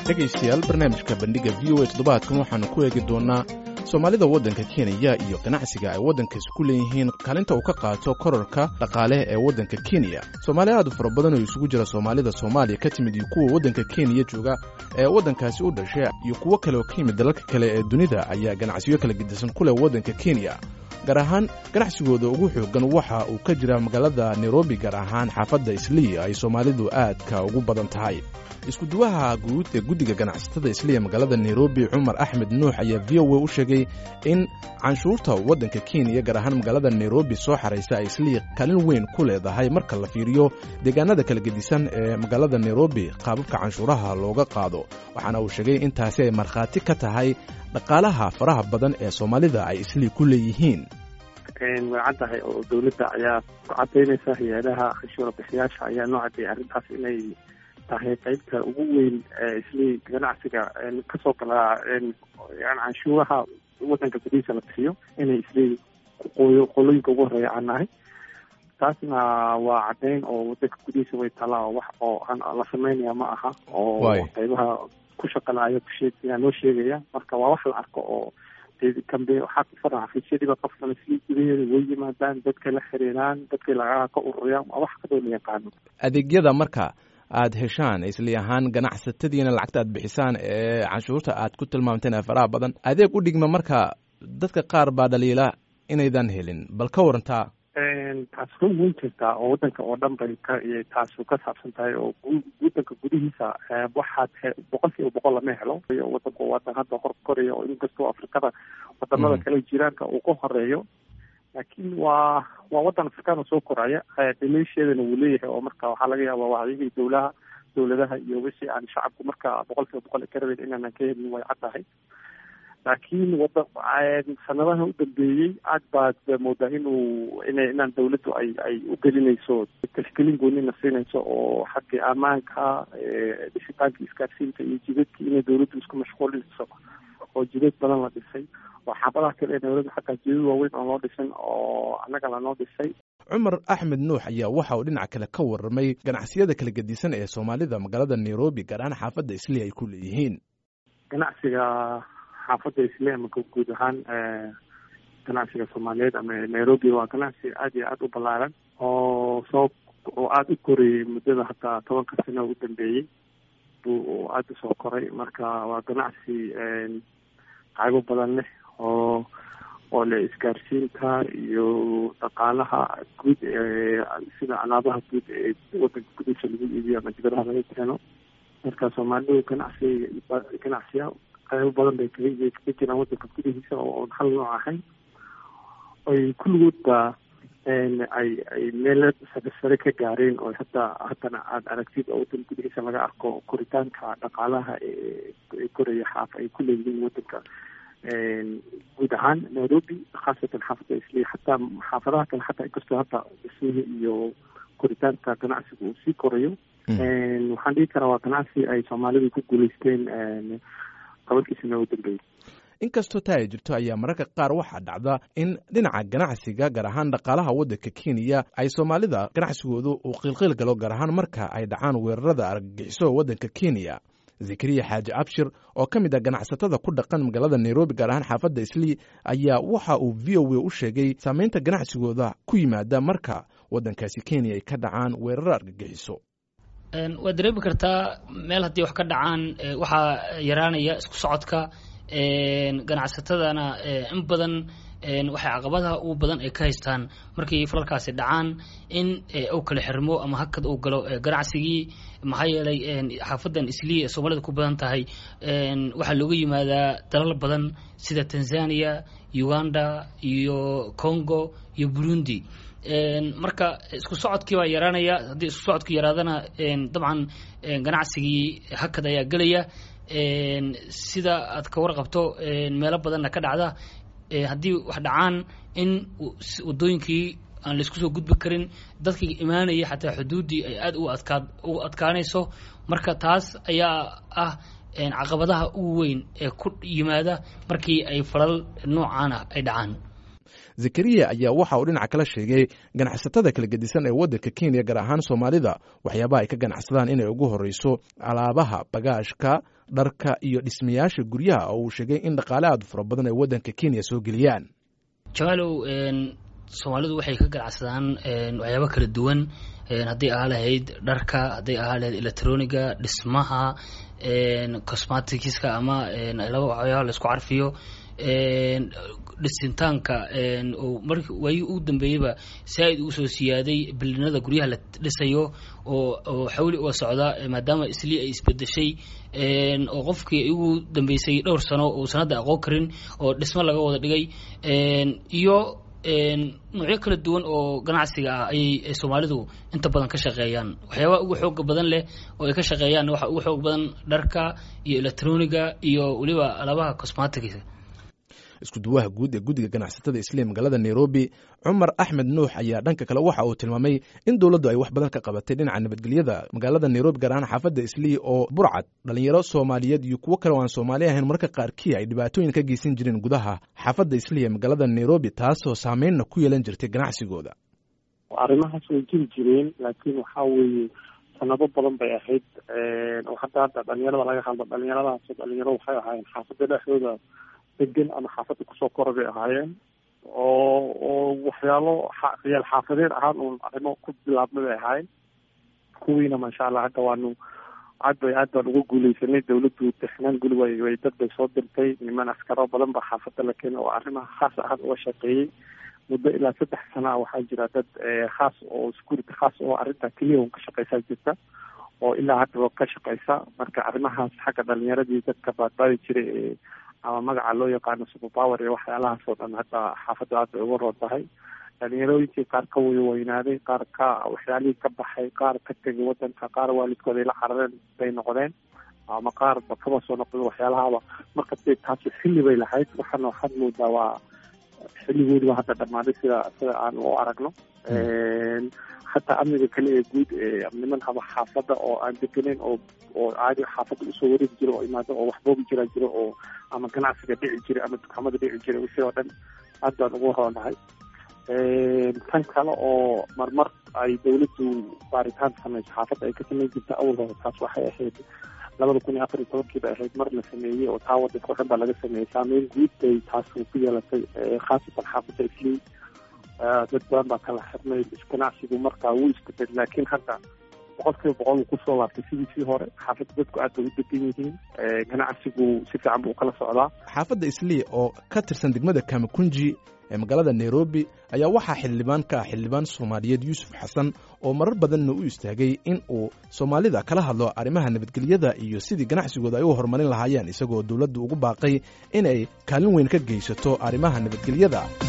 dhegaystayaal barnaamijka bandhiga v o a toddobaadkan waxaanu ku eegi doonnaa soomaalida waddanka kenya iyo ganacsiga ay waddankaasi ku leeyihiin kaalinta uu ka qaato korarka dhaqaale ee waddanka kenya soomaali aad u fara badan oo isugu jira soomaalida soomaaliya ka timid iyo kuwa waddanka kenya jooga ee waddankaasi u dhashay iyo kuwo kale oo ka yimid dalalka kale ee dunida ayaa ganacsiyo kala gedisan ku leh waddanka kenya gaar ahaan ganacsigooda ugu xoogan waxa uu ka jira magaalada nairobi gaar ahaan xaafadda isliya ay soomaalidu aadka ugu badan tahay iskuduwaha guud ee guddiga ganacsatada isliya magaalada nairobi cumar axmed nuux ayaa v o a u sheegay in canshuurta waddanka kenya gaar ahaan magaalada nairobi soo xaraysa ay isliya kaalin weyn ku leedahay marka la fiiriyo deegaanada kala gedisan ee magaalada nairobi qaababka canshuuraha looga qaado waxaana uu sheegay intaasi ay markhaati ka tahay dhaqaalaha faraha badan ee soomaalida ay isliya ku leeyihiin way caddahay oo dowladda ayaa ku cadaynaysa hay-adaha canshuura bixiyaasha ayaa noo cadeeyay arrintaas inay tahay qeybta ugu weyn eeisli ganacsiga kasoo galaa canshuuraha waddanka gudihiisa la bixiyo inay isli qoyo qolooyinka ugu horeeya aan nahay taasna waa caddeyn oo waddanka gudihiisa way talaa oo wax oo aan la sameynaya ma aha oo qeybaha ku shaqalaayo kusheeyaa noo sheegaya marka waa wax la arko oo kambe waxaa ku fara xafiisyadiiba qofkan isli gudaheeda way yimaadaan dadka la xiriiraan dadkay lacagaha ka ururiyaan waa wax kadoo la yaqaano adeegyada marka aad heshaan isli ahaan ganacsatadiina lacagta aad bixisaan ee canshuurta aad ku tilmaamteen ee faraha badan adeeg u dhigma marka dadka qaar baa dhaliila inaydan helin bal ka warantaa taas run weyn jirtaa oo waddanka oo dhan bay ka taasu ka saabsan tahay oo waddanka gudihiisa waxaad boqol kiiba boqol lama helo waddanku wadan hadda hor koraya oo inkastoo afrikada wadamada kale jiraanka uu ka horeeyo laakiin waa waa waddan afrikaan oo soo koraya dhimeysheedana wuu leeyahay oo marka waxaa laga yaaba wacyigii dowlaha dowladaha iyo wixii aan shacabku marka boqol kiiba boqol ka rabeyn inaanan ka helin way caddahay laakiin wada sanadaha u dambeeyey aad baad moodaa inuu ina inaan dawladdu ay ay u gelinayso tashkelin goonina siinayso oo xagga ammaanka dhisitaanka isgaarsiinta iyo jidadki inay dawladdu isku mashquulinayso oo jidad badan la dhisay oo xaabadaha kale ee dawladda xataa jidad waaweyn oo loo dhisin oo annaga lanoo dhisay cumar axmed nuux ayaa waxa uu dhinaca kale ka warramay ganacsiyada kala gedisan ee soomaalida magaalada nairobi gaar ahaan xaafadda isli ay ku leeyihiin ganacsiga xaafadda isle ama guud ahaan ganacsiga soomaaliyeed ama nairobi waa ganacsi aad iyo aada u ballaaran oo soo oo aada u korayay muddada hataa tobanka sano u dambeeyey buu aada usoo koray marka waa ganacsi qaybo badan leh oo oo le isgaarsiinta iyo dhaqaalaha guud ee sida alaabaha guud ee waddanka gudihiisa lagu iibiyo ama dibadaha laga keeno marka soomaalidu ganacsi ganacsiya qaybo badan bay kaga kaga jiraan waddanka gudihiisa oo oon hal nooc ahayn ay kulligoodba ay ay meel sare sare ka gaareen oo hataa haddana aada aragtid oo waddanka gudihiisa laga arko koritaanka dhaqaalaha ee koraya xaaf ay ku leeyihiin waddanka guud ahaan nairobi khaasatan xaafadda isli xataa xaafadaha kale xataa inkastoo hadda dhismihii iyo koritaanka ganacsiga uu sii korayo waxaan dhihi karaa waa ganacsi ay soomaalidu ku guuleysteen tobankiisana u dambeeyey inkastoo taa ay jirto ayaa mararka qaar waxaa dhacda in dhinaca ganacsiga gaar ahaan dhaqaalaha waddanka kenya ay soomaalida ganacsigoodu uu qiilqiil galo gaar ahaan marka ay dhacaan weerarada argagixiso waddanka kenya zakariya xaaji abshir oo ka mid ah ganacsatada ku dhaqan magaalada nairobi gaar ahaan xaafadda islii ayaa waxa uu v o a u sheegay saameynta ganacsigooda ku yimaada marka waddankaasi kenya ay ka dhacaan weeraro argagixiso waad dareemi kartaa meel haddii wax ka dhacaan waxaa yaraanaya isku socodka ganacsatadana in badan waxay caqabadaha ugu badan ay ka haystaan markii falalkaasi dhacaan in uu kala xirmo ama hakad uu galo ganacsigii maxaa yeelay xaafadan isliya ee soomaalida ku badan tahay waxaa looga yimaadaa dalal badan sida tanzania uganda iyo congo iyo burundi marka isku socodkii baa yaraanaya haddii isku socodku yaraadana dabcan ganacsigii hakad ayaa gelaya sida aad ka warqabto meelo badanna ka dhacda haddii wax dhacaan in wadooyinkii aan laisku soo gudbi karin dadkii imaanaya xataa xuduuddii ay aada u adkaa u adkaanayso marka taas ayaa ah caqabadaha ugu weyn ee ku yimaada markii ay falal noocaan ah ay dhacaan zakariya ayaa waxa uu dhinaca kala sheegay ganacsatada kala gedisan ee waddanka kenya gaar ahaan soomaalida waxyaabaha ay ka ganacsadaan inay ugu horreyso alaabaha bagaashka dharka iyo dhismayaasha guryaha oo uu sheegay in dhaqaale aad fara badan ay waddanka kenya soo geliyaan jamaalow soomaalidu waxay ka ganacsadaan waxyaabo kala duwan hadday ahaa lahayd dharka hadday ahaa lahayd electroniga dhismaha cosmaticska ama laba waxyaaba laisku carfiyo dhisintaanka oo mar waayii ugu dambeeyeyba saa-id ugu soo siyaaday bilinada guryaha la dhisayo oo oo xawli uga socda maadaama islii ay isbedeshay oo qofkii ugu dambeysay dhowr sano oo sanadda aqoon karin oo dhismo laga wada dhigay iyo noocyo kala duwan oo ganacsiga ah ayay soomaalidu inta badan ka shaqeeyaan waxyaabaha ugu xooga badan leh oo ay ka shaqeeyaan waxa ugu xoog badan dharka iyo electroniga iyo weliba alabaha cosmaticsa isku duwaha guud ee guddiga ganacsatada isliim magaalada nairobi cumar axmed nuux ayaa dhanka kale waxa uu tilmaamay in dowladdu ay wax badan ka qabatay dhinaca nabadgelyada magaalada nairobi gaar ahaan xaafadda islii oo burcad dhalinyaro soomaaliyeed iyo kuwo kale oo aan soomaali ahayn marka qaarkii ay dhibaatooyin ka geysan jireen gudaha xaafadda islii ee magaalada nairobi taasoo saameynna ku yeelan jirtay ganacsigooda arrimahaas way jiri jireen laakiin waxaa weeye sanado badan bay ahayd oo hadda hadda dhalinyarada laga hadlo dhalinyaradaas dhalinyaro waxay ahaayeen xaafadda dhexdooda degan ama xaafadda kusoo kora bay ahaayeen oo oo waxyaalo riyaal xaafadeed ahaan uun arrimo ku bilaabma bay ahaayeen kuwiina maasha allah hadda waanu aad bay aad baan uga guuleysanay dawladdu dexnaan guli way way dad bay soo dirtay niman askaro badan ba xaafadda la keenay oo arrimaha khaas ahaan uga shaqeeyey muddo ilaa saddex sana ah waxaa jira dad khaas oo security khaas oo arrinta keliya un ka shaqeysaa jirta oo ilaa haddaba ka shaqeysa marka arrimahaas xagga dhalinyaradii dadka baadbaadi jiray ee ama magaca loo yaqaano superpower iyo waxyaalahaas oo dhan hadda xaafadda aad bay uga roon tahay dhalinyarooyinkii qaar ka weynaaday qaar ka waxyaalihii ka baxay qaar ka tegay wadanka qaar waalidkooda ay la carareen bay noqdeen ama qaar ba kaba soo noqdeen waxyaalahaba marka de taasi xilli bay lahayd waxaana waxaad moodaa waa xilligoodiba hadda dhammaaday sida sida aan u aragno hataa amniga kale ee guud ee niman haba xaafadda oo aan degeneyn oo oo caadi xaafadda usoo wareegi jira oo imaado oo waxboobi jiraa jiro oo ama ganacsiga dhici jira ama dukaamada dhici jira wixii oo dhan aad baan ugu roonahay tan kale oo marmar ay dawladdu baaritaan samayso xaafadda ay ka samayn jirta awal hore taas waxay ahayd labada kun iyo afar iyo tobankii bay ahayd mar la sameeyey oo taa wadanka o dhan baa laga sameeyey saameyn guud bay taas ku yeelatay khaasatan xaafadda islii dad badan baa kala xirnay ganacsigu markaa wuu isbedel laakiin hadda boqol kiiba boqol uu kusoo laabtay sidiisii hore xaafadda dadku aad bay u degan yihiin ganacsigu si fiican buu kala socdaa xaafadda islii oo ka tirsan degmada kamakunji ee magaalada nairobi ayaa waxaa xildhibaan ka ah xildhibaan soomaaliyeed yuusuf xasan oo marar badanna u istaagay in uu soomaalida kala hadlo arrimaha nabadgelyada iyo sidii ganacsigooda ay u horumarin lahaayeen isagoo dowladdu ugu baaqay inay kaalin weyn ka geysato arrimaha nabadgelyada